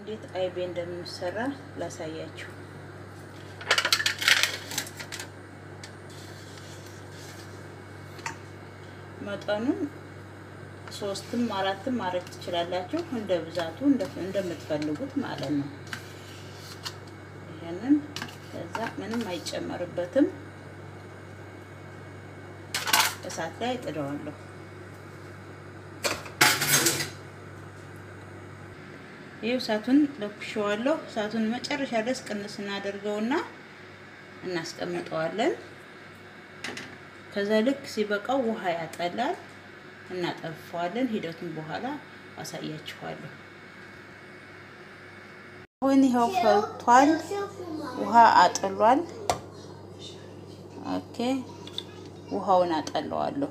እንዴት አይቤ እንደሚሰራ ላሳያችሁ። መጠኑን ሶስትም አራትም ማድረግ ትችላላችሁ፣ እንደ ብዛቱ እንደምትፈልጉት ማለት ነው። ይሄንን ከዛ ምንም አይጨመርበትም። እሳት ላይ ጥደዋለሁ። ይህ እሳቱን ለኩሸዋለሁ። እሳቱን መጨረሻ ድረስ ቅንስ እናደርገውና እናስቀምጠዋለን። ከዛ ልክ ሲበቃው ውሃ ያጠላል፣ እናጠፋዋለን። ሂደቱን በኋላ አሳያችኋለሁ። አሁን ይኸው ፈልቷል፣ ውሃ አጥሏል። ኦኬ ውሃውን አጠለዋለሁ።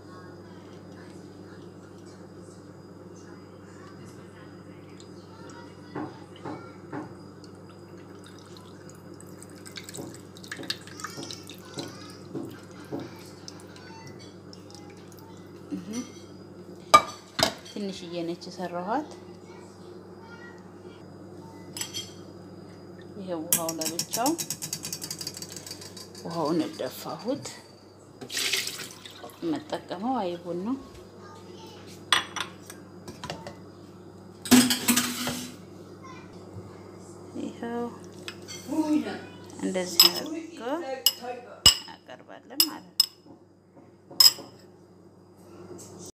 ትንሽዬ ነች የሰራኋት። ይሄ ውሃው ለብቻው ውሃውን እደፋሁት። የምጠቀመው አይቡን ነው። ይኸው እንደዚህ አድርጎ አቀርባለን ማለት ነው።